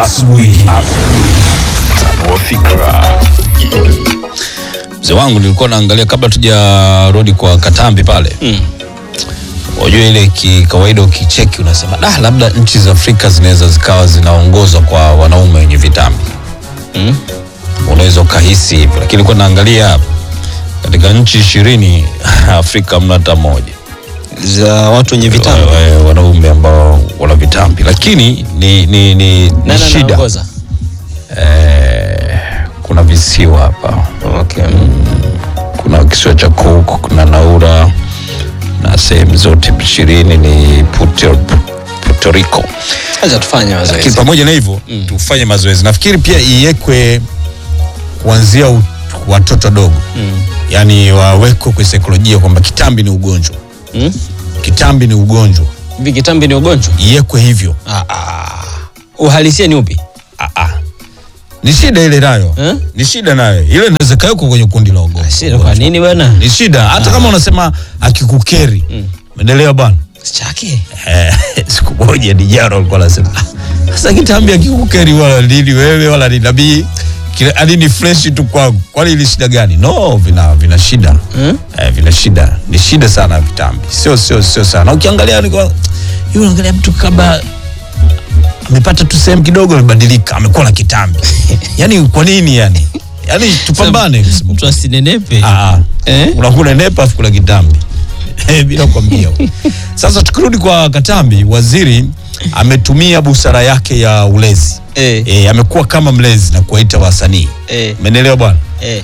asubuhi. Tanua fikra. Mzee wangu nilikuwa naangalia kabla tujarudi kwa Katambi pale Mm. Unajua ile kikawaida ukicheki unasema da, labda nchi za Afrika zinaweza zikawa zinaongozwa kwa wanaume wenye vitambi Mm. unaweza ukahisi hivyo, lakini nilikuwa naangalia katika nchi ishirini Afrika hamna hata moja za watu wenye vitambi. Wa- wa- wanaume ambao wana vitambi, lakini ni, ni, ni, ni Nani shida anaongoza? eh, kuna visiwa hapa Okay. kuna kisiwa cha Cook, kuna Naura na sehemu zote ishirini ni Puerto, Puerto Rico. Acha tufanye Lakini mazoezi. pamoja na hivyo tufanye mazoezi. Nafikiri pia iwekwe kuanzia u- watoto dogo Mm. yaani wawekwe kwa saikolojia kwamba kitambi ni ugonjwa, Mm. kitambi ni ugonjwa, Hivi kitambi ni ugonjwa? iwekwe hivyo. Ah, ah. Uhalisia ni upi? Ah, ah. Ni shida ile nayo Eh? ni shida nayo ile inaweza kawekwa kwenye kundi la ugonjwa. Shida kwa nini bwana? Ni shida hata kama unasema akikukeri umeelewa bwana Chake. Eh, siku moja Dijaro alikuwa anasema "Ah, sasa kitambi akikukeri wala nini wewe wala ni nabii kile ani ni fresh tu kwangu, kwani ili shida gani? No, vina vina shida Mm? eh, vina shida, ni shida sana vitambi, sio sio sio sana. Ukiangalia ni kwa yule, unaangalia mtu kama amepata tu sehemu kidogo, amebadilika, amekuwa na kitambi yani kwa nini yani? Yani tupambane kusema Mtu asinenepe. Ah, ah. Eh? unakula nepa afu kula kitambi Eh, bila kwambia. Sasa tukirudi kwa Katambi, waziri ametumia busara yake ya ulezi Eh. e, amekuwa kama mlezi na kuwaita wasanii Eh. umenielewa bwana Eh.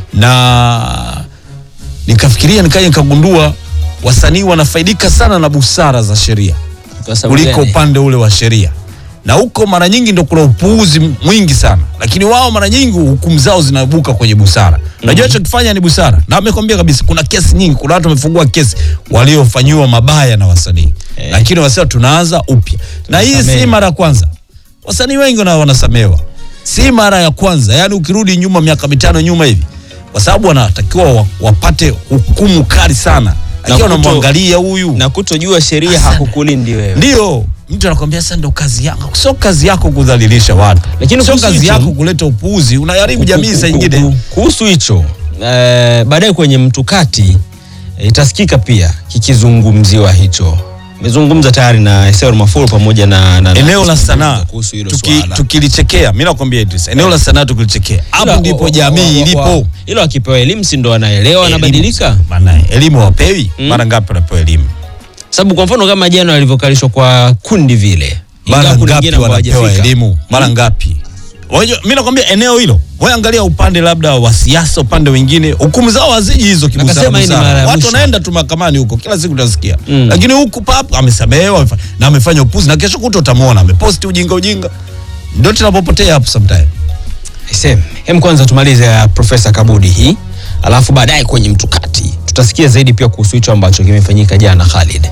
na nikafikiria nikaja nikagundua wasanii wanafaidika sana na busara za sheria Kwa sababu kuliko gani? upande ule wa sheria na huko mara nyingi ndo kuna upuuzi mwingi sana lakini wao mara nyingi hukumu zao zinaibuka kwenye busara unajua hicho kifanya ni busara na amekwambia kabisa kuna kesi nyingi kuna watu wamefungua kesi waliofanyiwa mabaya na wasanii Eh. lakini wasema tunaanza upya na hii si Tunasamehe. mara ya kwanza wasanii wengi wana wanasamewa si mara ya kwanza yaani ukirudi nyuma miaka mitano nyuma hivi kwa sababu wanatakiwa wa- wapate hukumu kali sana akiwa kuto- unamwangalia huyu Na kutojua sheria Asante. hakukulindi wewe. ndio mtu anakwambia sasa ndo kazi yako sio kazi yako kudhalilisha watu Lakini sio kuhusu kazi hicho- yako kuleta upuuzi unaharibu jamii saa ingine Kuhusu hicho eh, baadaye kwenye mtukati eh, itasikika pia kikizungumziwa hicho. Nimezungumza tayari na Esero Mafuru pamoja na, na na- eneo la sanaa kuhusu hilo tuki, swala. tukilichekea mi nakwambia Idris, eneo la sanaa tukilichekea hapo Ila- ndipo wa- wa- jamii wa- wa- ilipo Ilo akipewa elimu si ndo anaelewa Elimu. anabadilika. Maana elimu wapewi Mm. mara ngapi wanapewa elimu Sababu kwa mfano kama jana walivyokalishwa kwa kundi vile, mara ingawa kuna ngapi wengine ambao wanapewa hawajafika. elimu mara ngapi Wajua, mi nakwambia eneo hilo wewe angalia upande labda wa siasa upande wengine hukumu zao haziji hizo kibusara Nakasema hii ni busara. mara ya watu mwisho. wanaenda tu mahakamani huko kila siku utasikia Mm. lakini huku pap amesamehewa amefa- na amefanya upuzi na kesho kuto utamwona ameposti ujinga ujinga ndio tunapopotea hapo sometime Aisee, hem kwanza tumalize ya Profesa Kabudi hii, alafu baadaye kwenye mtukati tutasikia zaidi pia kuhusu hicho ambacho kimefanyika jana Khalid.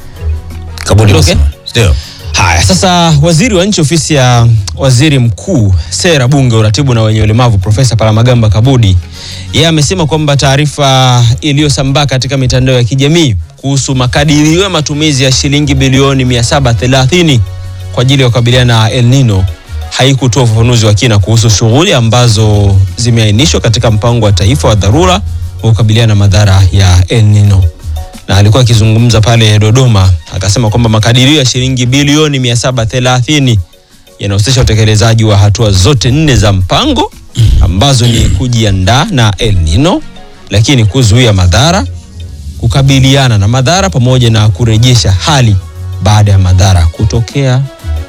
kabudi Okay. unasema. ndio Haya, sasa waziri wa nchi ofisi ya waziri mkuu, sera, bunge, uratibu na wenye ulemavu, Profesa Palamagamba Kabudi, yeye amesema kwamba taarifa iliyosambaa katika mitandao ya kijamii kuhusu makadirio ya matumizi ya shilingi bilioni 730 kwa ajili ya kukabiliana na El Nino haikutoa ufafanuzi wa kina kuhusu shughuli ambazo zimeainishwa katika mpango wa taifa wa dharura wa kukabiliana na madhara ya El Nino na alikuwa akizungumza pale Dodoma akasema kwamba makadirio ya shilingi bilioni 730 yanahusisha utekelezaji wa hatua zote nne za mpango ambazo ni kujiandaa na El Nino, lakini kuzuia madhara, kukabiliana na madhara pamoja na kurejesha hali baada ya madhara kutokea.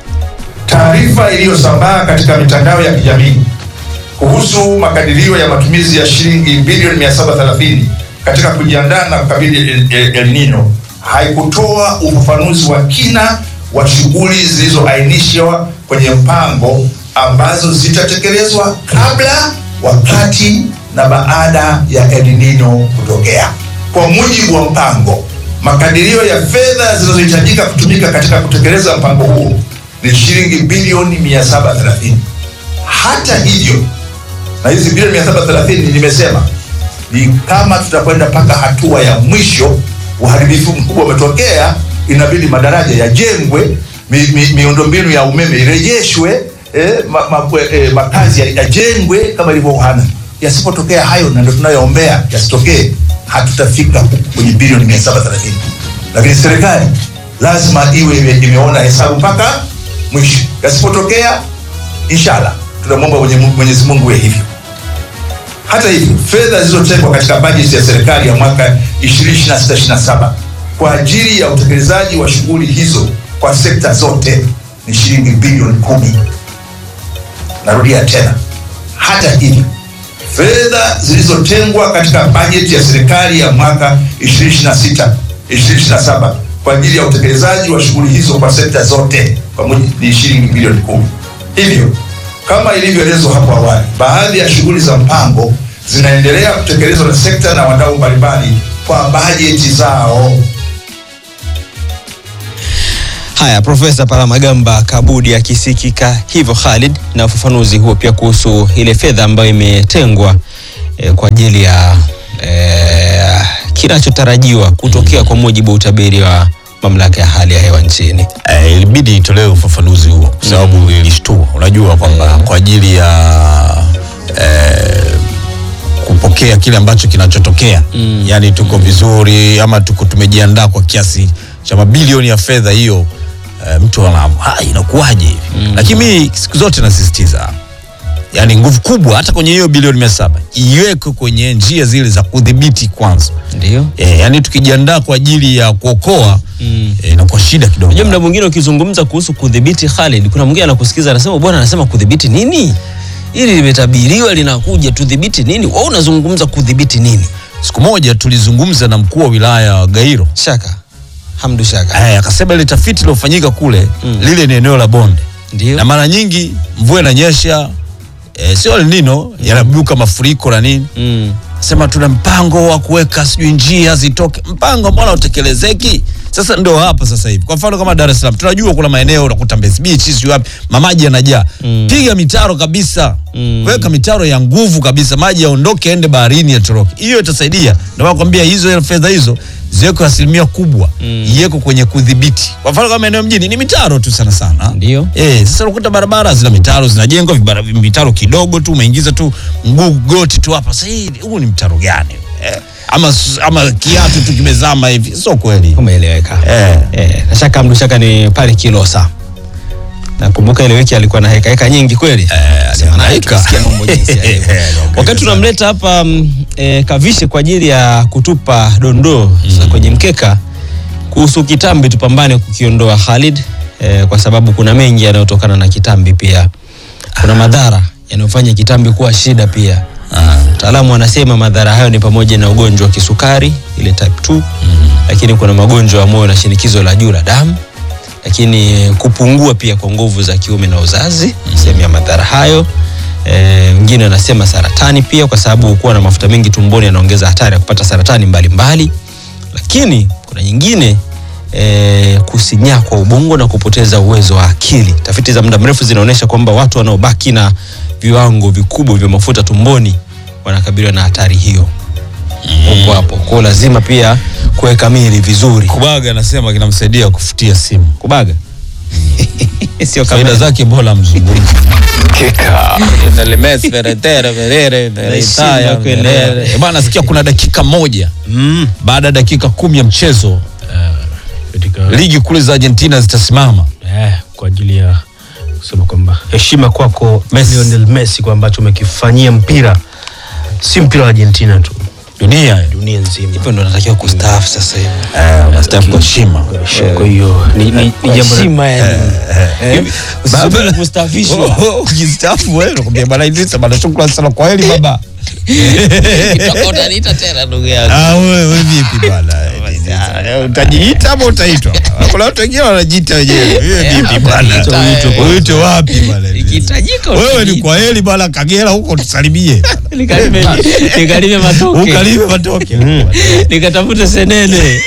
Taarifa iliyosambaa katika mitandao ya kijamii kuhusu makadirio ya matumizi ya shilingi bilioni 730 katika kujiandaa na kukabili El, El, El Nino haikutoa ufafanuzi wa kina wa shughuli zilizoainishwa kwenye mpango ambazo zitatekelezwa kabla, wakati na baada ya El Nino kutokea. Kwa mujibu wa mpango, makadirio ya fedha zinazohitajika kutumika katika kutekeleza mpango huo ni shilingi bilioni 730. Hata hivyo, na hizi bilioni 730 nimesema ni kama tutakwenda mpaka hatua ya mwisho, uharibifu mkubwa umetokea, inabidi madaraja yajengwe, mi, mi, miundombinu ya umeme irejeshwe eh, ma, ma, eh, makazi yajengwe kama ilivyo Wuhan. Yasipotokea hayo, na ndio tunayoombea yasitokee, hatutafika huku kwenye bilioni 730 lakini serikali lazima iwe ime, imeona hesabu mpaka mwisho. Yasipotokea, inshallah tunamwomba Mwenye- Mwenyezi Mungu iwe hivyo. Hata hivyo, fedha zilizotengwa katika bajeti ya serikali ya mwaka 2026/27 kwa ajili ya utekelezaji wa shughuli hizo kwa sekta zote ni shilingi bilioni kumi. Narudia tena, hata hivyo fedha zilizotengwa katika bajeti ya serikali ya mwaka 2026 2027 kwa ajili ya utekelezaji wa shughuli hizo kwa sekta zote kwa mujibu ni shilingi bilioni kumi. Hivyo kama ilivyoelezwa hapo awali, baadhi ya shughuli za mpango zinaendelea kutekelezwa na sekta na wadau mbalimbali kwa bajeti zao. Haya, Profesa Palamagamba Kabudi akisikika hivyo Khalid, na ufafanuzi huo pia kuhusu ile fedha ambayo imetengwa eh, kwa ajili ya eh, kinachotarajiwa kutokea kwa mujibu wa utabiri wa mamlaka ya hali ya hewa nchini. Eh, ilibidi itolewe ufafanuzi huo kwa sababu ilishtua. Unajua kwamba kwa ajili ya eh, kupokea kile ambacho kinachotokea mm. yani tuko vizuri ama tuko tumejiandaa kwa kiasi cha mabilioni ya fedha hiyo eh, mtu ana "Ah, inakuwaje hivi mm. lakini mimi siku zote nasisitiza yani nguvu kubwa hata kwenye hiyo bilioni mia saba iwekwe kwenye njia zile za kudhibiti kwanza Ndio. e, yani tukijiandaa kwa ajili ya kuokoa mm. e, inakuwa shida kidogo Unajua muda mwingine ukizungumza kuhusu kudhibiti Khalid, kuna mwingine anakusikiza anasema bwana anasema kudhibiti nini? Hili limetabiriwa linakuja, tudhibiti nini? Wewe unazungumza kudhibiti nini? siku moja tulizungumza na mkuu wa wilaya wa Gairo Shaka. Hamdu Shaka. Eh, akasema ile tafiti iliyofanyika kule Mm. lile ni eneo la bonde Ndio. na mara nyingi mvua inanyesha e, sio El Nino yanabuka mafuriko na nini Mm. sema tuna mpango wa kuweka sijui njia zitoke mpango mbona utekelezeki sasa ndio hapa sasa hivi kwa mfano kama Dar es Salaam tunajua kuna maeneo unakuta Mbezi Beach sijui wapi mamaji yanajaa Mm. piga mitaro kabisa Mm. weka mitaro ya nguvu kabisa maji yaondoke ende baharini yatoroke hiyo itasaidia ndio maana nakwambia hizo fedha hizo ziwekwe asilimia kubwa Mm. iweko kwenye kudhibiti kwa mfano kama eneo mjini ni mitaro tu sana sana Ndio. Eh, sasa unakuta barabara zina mitaro zinajengwa vibara- mitaro kidogo tu umeingiza tu mguu goti tu hapa. Sasa hii huu ni mtaro gani? Eh, ama ama kiatu tu kimezama hivi. Sio kweli. Umeeleweka. Eh. Eh, na Shaka Hamdu Shaka ni pale Kilosa. Nakumbuka ile wiki alikuwa na heka heka nyingi kweli. Eh, Sema naye alihangaika. tukisikia mambo jinsi yalivyo. Eh, alihangaika Wakati sana. tunamleta hapa mm, eh, Kavishe kwa ajili ya kutupa dondoo za kwenye mkeka kuhusu kitambi, tupambane kukiondoa Khalid eh, kwa sababu kuna mengi yanayotokana na kitambi pia. Kuna madhara yanayofanya kitambi kuwa shida pia. Ah, Wataalamu wanasema madhara hayo ni pamoja na ugonjwa wa kisukari ile type 2 lakini kuna magonjwa ya moyo na shinikizo la juu la damu, lakini kupungua pia kwa nguvu za kiume na uzazi sehemu ya madhara hayo. Eh, Wengine wanasema saratani pia, kwa sababu kuwa na mafuta mengi tumboni yanaongeza hatari ya kupata saratani mbalimbali mbali. Lakini kuna nyingine eh, kusinyaa kwa ubongo na kupoteza uwezo wa akili. Tafiti za muda mrefu zinaonyesha kwamba watu wanaobaki na viwango vikubwa vya mafuta tumboni wanakabiliwa na hatari hiyo huko hapo. Kwa hiyo lazima pia kuweka mili vizuri. Kubaga anasema kinamsaidia kufutia simu. Kubaga sio Faida kama zake bora mzungumzi. Keka. Nashindwa kuelewa. Eh, Bwana nasikia kuna dakika moja mm. baada ya dakika kumi ya mchezo katika ligi kule za Argentina zitasimama. eh, kwa ajili ya kusema kwamba heshima kwako Messi. Lionel Messi kwa ambacho umekifanyia mpira, si mpira wa Argentina tu, Dunia dunia nzima. hivyo ndo natakiwa kustaafu sasa hivi. eh, unastaafu kwa heshima. Kwa hiyo ni, ni, ni jambo la- Heshima yani. Eh, usisubiri kustaafishwa. ukistaafu wewe unakwambia bwana Idrisa bwana shukrani sana kwa heri baba Itakuwa utaniita tena ndugu yangu. ah wewe wewe vipi bwana utajiita ama utaitwa kuna watu wengine wanajiita wenyewe wewe vipi bwana utajiita wewe. uitwe wapi bwana Ikihitajika wewe ni utajiita. kwa heri bwana Kagera huko tusalimie Nikalime nikalime matoke. ukalime matoke Nikatafute senene.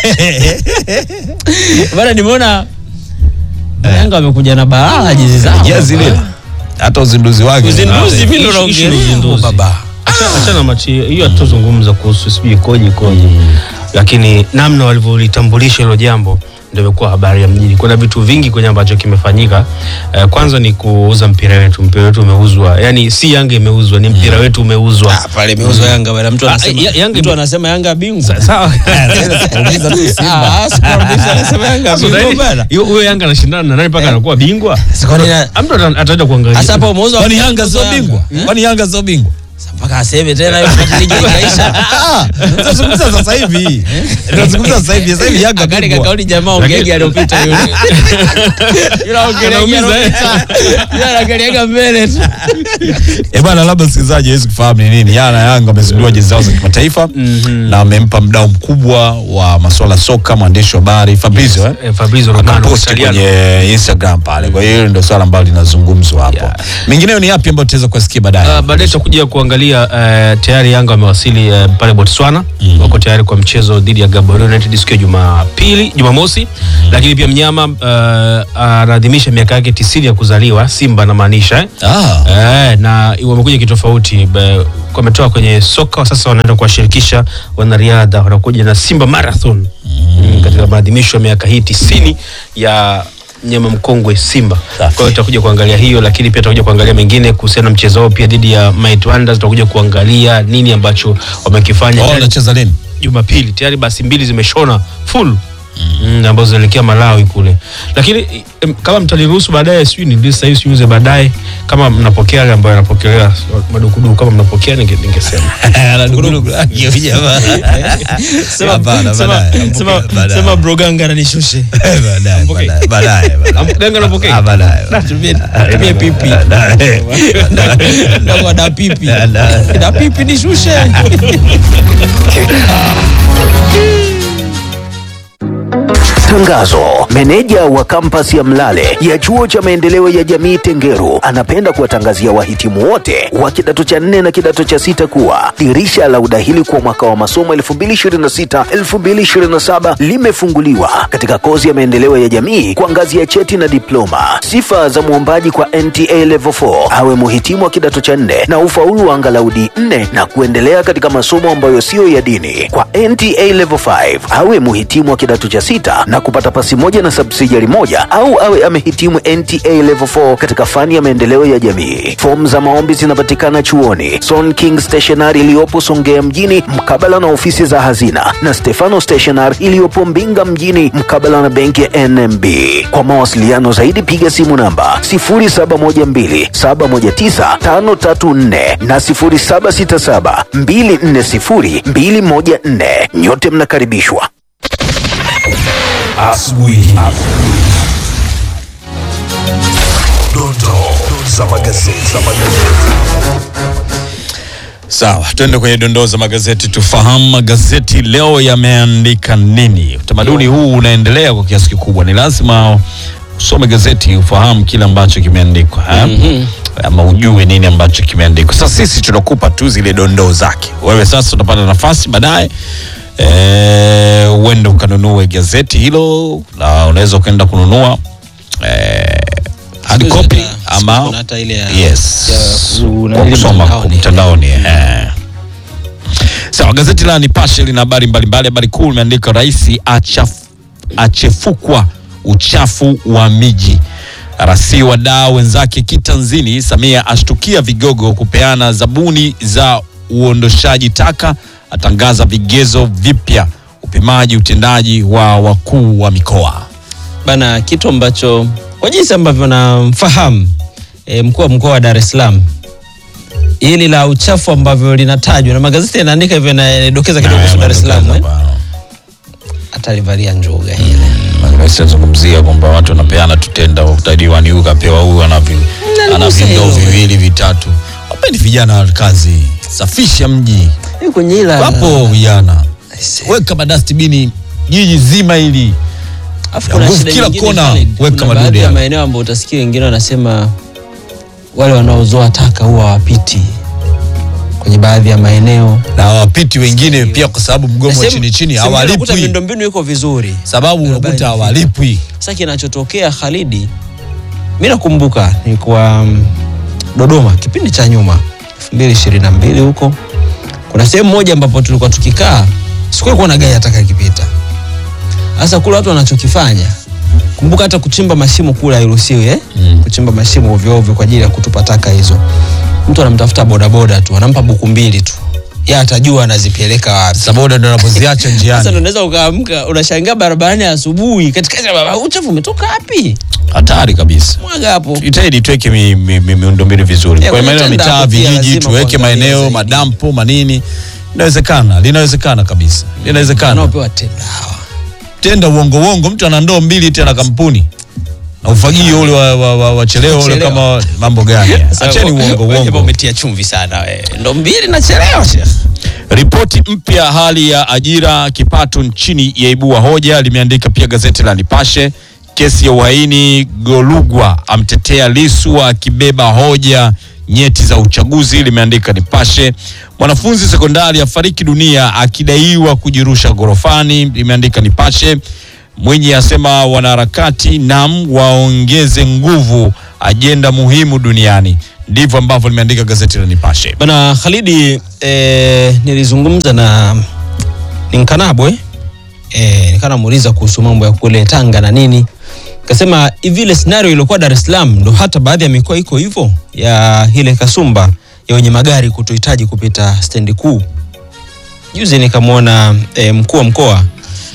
Bana nimeona Yanga wamekuja na balaa jezi zao. jezi lile hata uzinduzi wake Uzinduzi vile Issue- issue ni unaongelea uzinduzi. baba. Acha- achana machi hiyo hatuzungumza kuhusu sijui ikoje ikoje, lakini namna walivyolitambulisha hilo jambo ndio imekuwa habari ya mjini. Kuna vitu vingi kwenye ambacho kimefanyika. Eh, kwanza ni kuuza mpira wetu. Mpira wetu umeuzwa, yani si Yanga imeuzwa, ni mpira wetu umeuzwa. Ah, pale imeuzwa Yanga bwana, mtu Ah, anasema ya- Yanga mtu ime- anasema Yanga bingwa. Sa- Sawa. Uliza tu Simba. Ah, sikwambia anasema Yanga Sasa bingwa nani- bwana. hiyo- Huyo Yanga anashindana na nani mpaka anakuwa bingwa? Sasa kwa nini Mtu ata- ataenda kuangalia. Sasa hapa umeuzwa Kwani Yanga sio Yanga. bingwa? Kwani Yanga sio bingwa? Sasa mpaka aseme tena hiyo wakati ligi ikaisha. Ah, tunazungumza sasa hivi. Tunazungumza sasa hivi. Sasa hivi Yanga Akali bingwa. kakauli jamaa ongege aliyopita yule. Yule ongege Anaumiza, eh? aliyopita. Yule anaangaliaga mbele tu. Eh bwana, labda msikilizaji hawezi kufahamu ni nini. Yana Yanga wamezindua jezi zao za kimataifa na wamempa mdau mkubwa wa masuala ya soka mwandishi wa habari Fabrizio eh? Eh, Fabrizio Romano akaposti Italiano. kwenye Instagram pale. Kwa hiyo hilo ndio swala ambalo linazungumzwa hapo. Yeah. Mengineyo ni yapi ambayo tutaweza kusikia baadaye? Uh, baadaye tutakuja kuangalia uh, tayari Yanga wamewasili uh, pale Botswana mm. wako tayari kwa mchezo dhidi ya Gaborone United siku ya Jumapili, Jumamosi mm. lakini pia mnyama uh, anaadhimisha miaka yake tisini ya kuzaliwa Simba namaanisha eh? Ah. Eh, na wamekuja kitofauti Be- wametoka kwenye soka sasa wanaenda kuwashirikisha wanariadha wanakuja na Simba Marathon mm. katika maadhimisho ya miaka hii tisini ya nyama mkongwe Simba. Kwa hiyo tutakuja kuangalia hiyo, lakini pia tutakuja kuangalia mengine kuhusiana na mchezo wao pia dhidi ya Might Wonders. Tutakuja kuangalia nini ambacho wamekifanya Wao Tayari wanacheza lini? Jumapili tayari basi mbili zimeshona full mm, ambazo zinaelekea Malawi kule, lakini em, kama mtaniruhusu baadaye, sijui ni sasa hivi siuze baadaye, kama mnapokea yale ambayo yanapokelewa madukuduku, kama mnapokea ninge- ningesema Sema Hapana, sema baadaye. sema Baadaye. sema broganga ananishushe. Baadaye, Mpokee. baadaye, baadaye, baadaye. Ganga napokea Ah, baadaye. Tumie tumie pipi. Baadaye. Ndio da pipi. Da pipi nishushe. Tangazo. Meneja wa kampasi ya Mlale ya chuo cha maendeleo ya jamii Tengeru anapenda kuwatangazia wahitimu wote wa kidato cha nne na kidato cha sita kuwa dirisha la udahili kwa mwaka wa masomo 2026-2027 limefunguliwa katika kozi ya maendeleo ya jamii kwa ngazi ya cheti na diploma. Sifa za mwombaji kwa NTA Level 4 awe muhitimu wa kidato cha nne na ufaulu wa angalau D4 na kuendelea katika masomo ambayo siyo ya dini. Kwa NTA Level 5 awe muhitimu wa kidato cha sita na kupata pasi moja na subsidiary moja au awe amehitimu NTA Level 4 katika fani ya maendeleo ya jamii. Fomu za maombi zinapatikana chuoni Son King Stationery iliyopo Songea mjini mkabala na ofisi za hazina na Stefano Stationery iliyopo Mbinga mjini mkabala na benki ya NMB. Kwa mawasiliano zaidi piga simu namba 0712719534 na 0767240214. Nyote mnakaribishwa. Asubuhi. Dondoo za magazeti. Za magazeti. Sawa, tuende kwenye dondoo za magazeti tufahamu magazeti leo yameandika nini. Utamaduni huu unaendelea kwa kiasi kikubwa, ni lazima usome gazeti ufahamu kile ambacho kimeandikwa eh? ama ujue nini ambacho kimeandikwa. Sasa sisi tunakupa tu zile dondoo zake, wewe sasa utapata nafasi baadaye eh, uende ukanunue gazeti hilo, na unaweza ukaenda kununua eh, hard Siku copy hizi hata- ama kuna hata ile ya- yes ya ku- kwa kusoma mtandaoni. mtandaoni eh. Sawa, gazeti la Nipashe lina habari mbalimbali. Habari kuu imeandika rais achaf, achefukwa uchafu wa miji, rasi wadau wenzake kitanzini. Samia ashtukia vigogo kupeana zabuni za uondoshaji taka, atangaza vigezo vipya upimaji utendaji wa wakuu wa mikoa. bana kitu ambacho kwa jinsi ambavyo namfahamu e, mkuu wa mkoa wa Dar es Salaam hili la uchafu ambavyo linatajwa na magazeti yanaandika hivyo yanadokeza kidogo kuhusu Dar es Salaam eh? atalivalia njuga hili Rais azungumzia kwamba watu wanapeana tutenda utadiwani huyu kapewa huyu ana vi- ana Naligusa vindoo hilo. viwili vitatu. Wapendi vijana wa kazi, safisha mji, Hii kwenye ila wapo vijana, Aise. weka madastibini jiji zima hili Alafu Ya kuna nguvu shida kila nyingine, kona, Khalid. weka Kuna madude baadhi ya hapo. maeneo ambayo utasikia wengine wanasema wale wanaozoa taka huwa hawapiti kwenye baadhi ya maeneo na wapiti wengine pia, kwa sababu mgomo wa Sehemu- chini chini sehemu unakuta hawalipwi, miundombinu iko vizuri sababu unakuta Barabara hawalipwi. Sasa kinachotokea Khalidi, mi nakumbuka nilikuwa mm, Dodoma kipindi cha nyuma 2022 huko, kuna sehemu moja ambapo tulikuwa tukikaa, sikuwa kuona gari hata ikipita, Sasa kule watu wanachokifanya, kumbuka hata kuchimba mashimo kule hairuhusiwi eh? Kuchimba mashimo ovyo ovyo kwa ajili ya kutupa taka hizo. Mtu anamtafuta bodaboda tu, anampa buku mbili tu, yeye atajua anazipeleka wapi. saboda ndo anapoziacha Sasa ndo njiani unaweza ukaamka unashangaa barabarani asubuhi, katikati ya barabara, uchafu umetoka wapi? hatari kabisa Mwaga hapo. itaidi tuweke mi, mi, mi, miundombinu vizuri Eh, kwenye maeneo ya kwenye mitaa tenda pia vijiji lazima tuweke kuangalia maeneo zaidi. madampo manini inawezekana linawezekana kabisa linawezekana Wanaopewa tenda hawa. tenda uongo uongo mtu ana ndoo mbili tena kampuni na ufagio ule wa, wa, wa, wa cheleo ule Chelewa. kama mambo gani Sasa acheni wewe- uongo wewe jamaa uongo umetia chumvi sana wewe. Ndo mbili nachelewa shekhe. Ripoti mpya hali ya ajira kipato nchini yaibua hoja, limeandika pia gazeti la Nipashe. Kesi ya uhaini, Golugwa amtetea Lisu akibeba hoja nyeti za uchaguzi, limeandika Nipashe. Mwanafunzi sekondari afariki dunia akidaiwa kujirusha ghorofani, limeandika Nipashe. Mwinyi asema wanaharakati nam waongeze nguvu ajenda muhimu duniani. Ndivyo ambavyo limeandika gazeti la Nipashe. Bana Khalidi, eh, nilizungumza na Ninkanabwe eh, nikaa namuuliza kuhusu mambo ya kule Tanga na nini, kasema hivi ile scenario iliyokuwa Dar es Salaam ndo hata baadhi ya mikoa iko hivyo ya ile kasumba ya wenye magari kutohitaji kupita stendi kuu. Juzi nikamwona eh, mkuu wa mkoa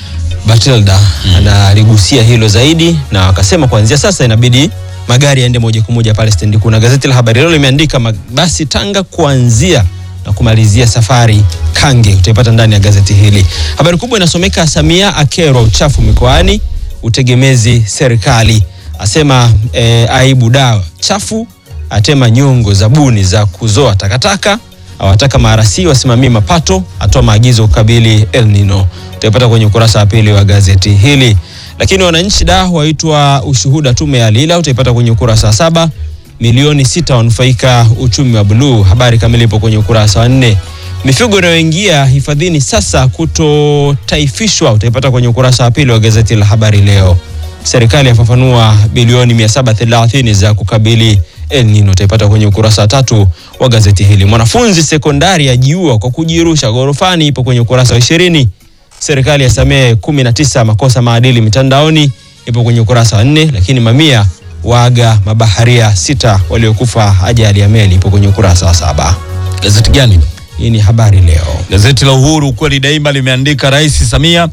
Batilda analigusia hilo zaidi na wakasema kuanzia sasa inabidi magari yaende moja kwa moja pale stendi kuu, na gazeti la Habari Leo limeandika mabasi Tanga kuanzia na kumalizia safari Kange, utaipata ndani ya gazeti hili. Habari kubwa inasomeka Samia akerwa uchafu mikoani, utegemezi serikali, asema eh, aibu dawa chafu, atema nyongo zabuni za kuzoa takataka awataka maarasi wasimamie mapato, atoa maagizo kukabili El Nino. Utaipata kwenye ukurasa wa pili wa gazeti hili. Lakini wananchi da waitwa ushuhuda tume ya Lila, utaipata kwenye ukurasa wa saba. Milioni sita wanufaika uchumi wa buluu, habari kamili ipo kwenye ukurasa wa nne. Mifugo inayoingia hifadhini sasa kutotaifishwa, utaipata kwenye ukurasa wa pili wa gazeti la Habari Leo. Serikali yafafanua bilioni 730 za kukabili El Nino, utaipata kwenye ukurasa wa tatu wa gazeti hili. Mwanafunzi sekondari ajiua kwa kujirusha ghorofani, ipo kwenye ukurasa wa ishirini. Serikali yasamehe 19 makosa maadili mitandaoni, ipo kwenye ukurasa wa nne. Lakini mamia waaga mabaharia sita waliokufa ajali ya meli, ipo kwenye ukurasa wa saba. Gazeti gani? Hii ni Habari Leo. Gazeti la Uhuru kweli daima limeandika Rais Samia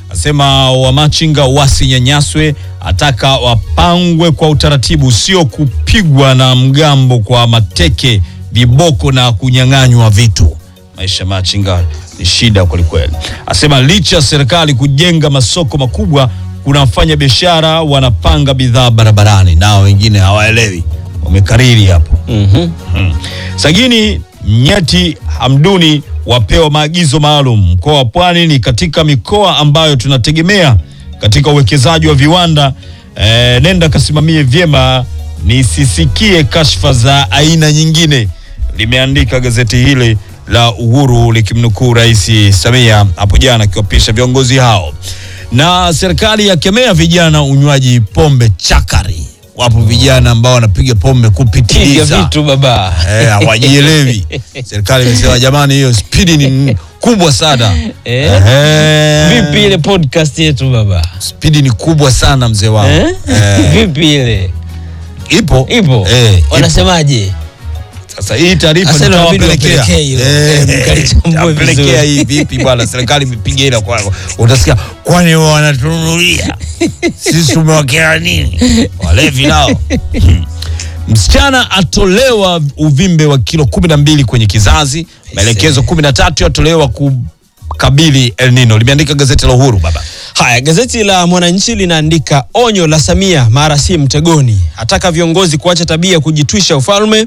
asema wamachinga wasinyanyaswe, ataka wapangwe kwa utaratibu, sio kupigwa na mgambo kwa mateke, viboko na kunyang'anywa vitu. Maisha machinga ni shida kwelikweli. Asema licha ya serikali kujenga masoko makubwa, kuna wafanya biashara wanapanga bidhaa barabarani, nao wengine hawaelewi, wamekariri hapo. Mhm. Mm. Sagini Nyeti Hamduni wapewa maagizo maalum. Mkoa wa Pwani ni katika mikoa ambayo tunategemea katika uwekezaji wa viwanda. E, nenda kasimamie vyema nisisikie kashfa za aina nyingine, limeandika gazeti hili la Uhuru likimnukuu Rais Samia hapo jana akiwapisha viongozi hao. Na serikali yakemea vijana unywaji pombe chakari. Wapo vijana ambao wanapiga pombe Piga kupitiliza vitu baba. Eh, hawajielewi. Serikali imesema jamani, hiyo spidi ni kubwa sana. Eh? Eh, Vipi ile podcast yetu baba? Spidi ni kubwa sana mzee wangu. Eh? Eh, Vipi ile? ipo Ipo? Eh, ipo. Wanasemaje? Sasa hii taarifa Sasa inabidi tutawapelekea. wapelekee hiyo. Eh, Eh, mkalichambue tutawapelekea vizuri. hii vipi bwana, serikali imepiga ila kwa utasikia kwani wanatununulia sisi tumewakea nini walevi nao. Hmm. Msichana atolewa uvimbe wa kilo kumi na mbili kwenye kizazi, maelekezo kumi na tatu yatolewa kukabili El Nino, limeandika gazeti la Uhuru baba. Haya, gazeti la Mwananchi linaandika onyo la Samia mara si mtegoni, ataka viongozi kuacha tabia ya kujitwisha ufalme,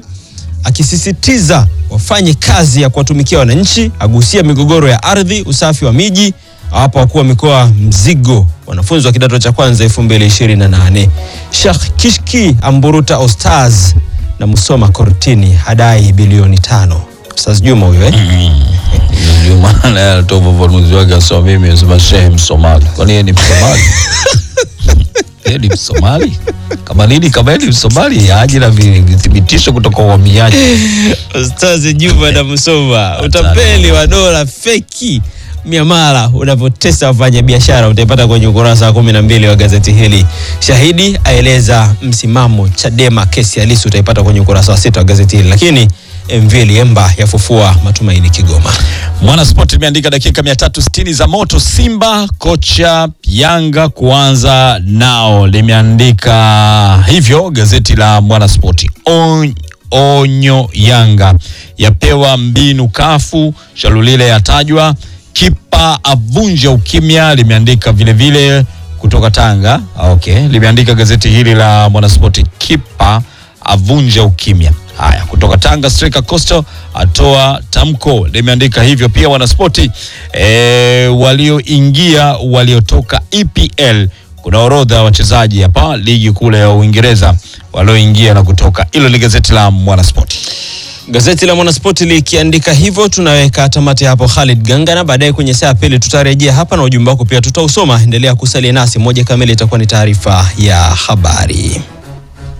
akisisitiza wafanye kazi ya kuwatumikia wananchi, agusia migogoro ya ardhi, usafi wa miji, awapa wakuu wa mikoa mzigo wanafunzi wa kidato cha kwanza 2028. Sheikh Kishki amburuta Ostaz na Musoma kortini hadai bilioni tano. Ustaz Juma huyo eh? Ndio maana anatoa ufafanuzi wake asema mimi nasema shehe Msomali. Kwani yeye ni Msomali? Yeye ni Msomali? Kama nini kama yeye ni Msomali aje na vi- vithibitisho kutoka kwa uhamiaji. Ustazi Juma na Musoma, utapeli wa dola feki miamala unavyotesa wafanya biashara utaipata kwenye ukurasa wa kumi na mbili wa gazeti hili. Shahidi aeleza msimamo Chadema kesi ya Lissu utaipata kwenye ukurasa wa sita wa gazeti hili, lakini MV Liemba yafufua matumaini Kigoma. Mwanasport imeandika dakika 360 za moto Simba, kocha Yanga kuanza nao, limeandika hivyo gazeti la Mwanasport. On, onyo Yanga yapewa mbinu kafu, Shalulile yatajwa, kipa avunja ukimya, limeandika vile vile kutoka Tanga. Okay, limeandika gazeti hili la Mwanasport, kipa avunja ukimya. Haya, kutoka Tanga striker Coastal atoa tamko, limeandika hivyo pia Wanaspoti. E, walioingia waliotoka EPL, kuna orodha ya wachezaji hapa ligi kule ya Uingereza walioingia na kutoka. Hilo ni gazeti la Mwanaspoti. Gazeti la Mwanaspoti likiandika hivyo, tunaweka tamati hapo. Khalid Ganga, na baadaye kwenye saa ya pili tutarejea hapa na ujumbe wako pia tutausoma. Endelea kusalia nasi, moja kamili itakuwa ni taarifa ya habari.